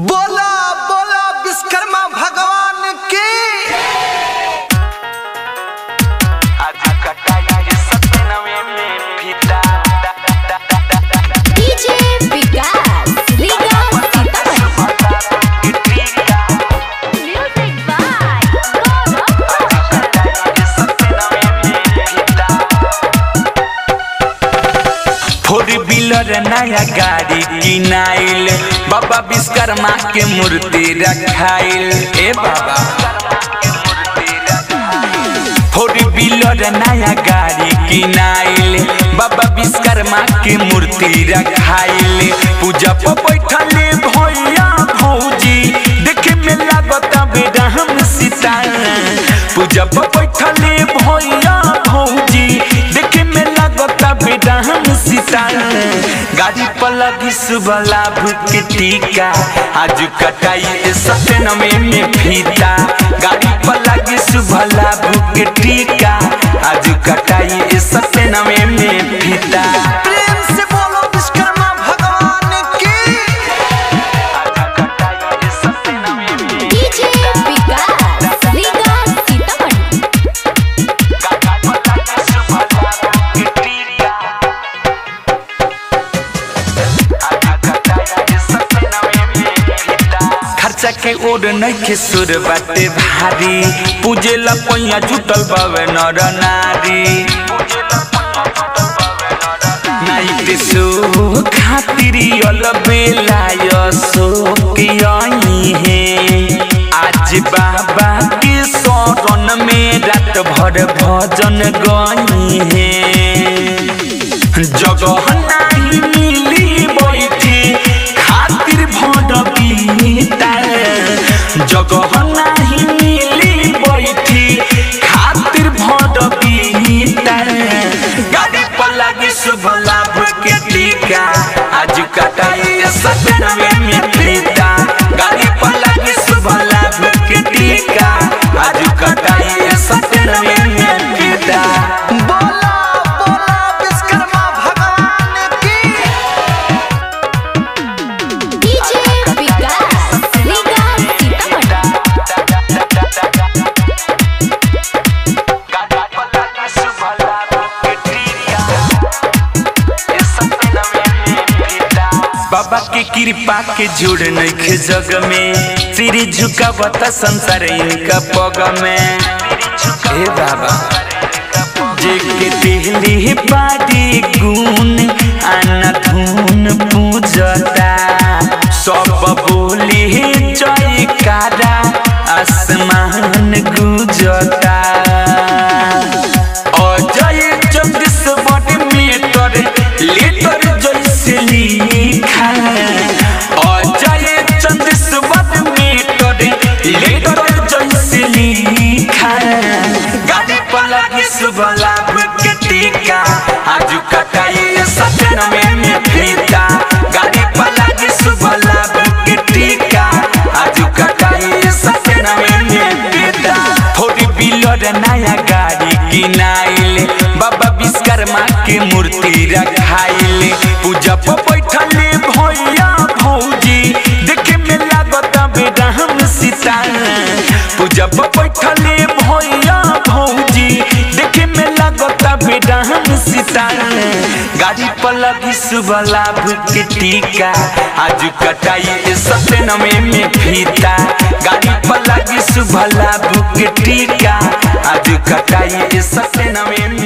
बोला बोला विश्वकर्मा भगवान की DJ Vikas Riga Sitamarhi music by four wheeler नया गाड़ी किनाइल बाबा विश्वकर्मा के मूर्ति रखाइल ए बाबा फोर व्हीलर नया गाड़ी किनाइल बाबा विश्वकर्मा के मूर्ति रखाइल पूजा पर बैठले भैया भौजी देखे में लागत बेटा हम सीता पूजा पर बैठले भैया भौजी देखे में लागत बेटा हम सीता गाड़ी पर लगी सुबह लाभ के टीका आज कटाई सत्यनवे में फीता गाड़ी पर लगी सुबह लाभ के टीका आज कटाई सत्यनवे में फीता प्रेम से बोलो विश्वकर्मा भगवान की डीजे विकास रीगा सीतामढ़ी खर्चा के ओर नइखे सुर बाटे भारी पूजे ला पैया जुटल बावे नर नारी नाइट सो खातिर अल बेलाय सो के आई है आज बाबा के शरण में रात भर भजन गई है जगह नाही मिली बैठी खातिर भडबीता जगह नाही मिली बैठी खातिर भडबीता गाड़ी पर लगी शुभ लाभ के टीका आज कटाई सपनवे में पीता गाड़ी पर लगी शुभ लाभ के टीका आज कटाई सपनवे में पीता बोला बोला विश्वकर्मा भगवान की डीजे विकास रीगा सीतामढ़ी बाबा के कृपा के जोड़ नइखे जग में सिर झुकावत संसार इनका पग में हे बाबा जे के दिहली बाड़ी गुण आना धुन पूजता सब बोली जयकारा आसमान गुजता अजय चंद्रस्वर मीटर लीटर जैसे लिखा अजय चंद्रस्वर मीटर लीटर जैसे लिखा गाड़ी पर लगी सुबह लाभ के टीका आज कटाई सपनवे में फीता गाड़ी पर लगी सुबह लाभ के टीका आज कटाई सपनवे में फीता फोर व्हीलर नया गाड़ी किनाइल बाबा विश्वकर्मा के मूर्ति रखाइल पूजा पर बैठले भैया भौजी देखे में लागत बेटा हम सीता पूजा पर बैठले भैया भौजी देखे में लागत बेटा हम सीता गाड़ी पर लगी सुबह लाभ के टीका आज कटाई सपनवे में फीता गाड़ी पर लगी सुबह लाभ के टीका आज कटाई सपनवे में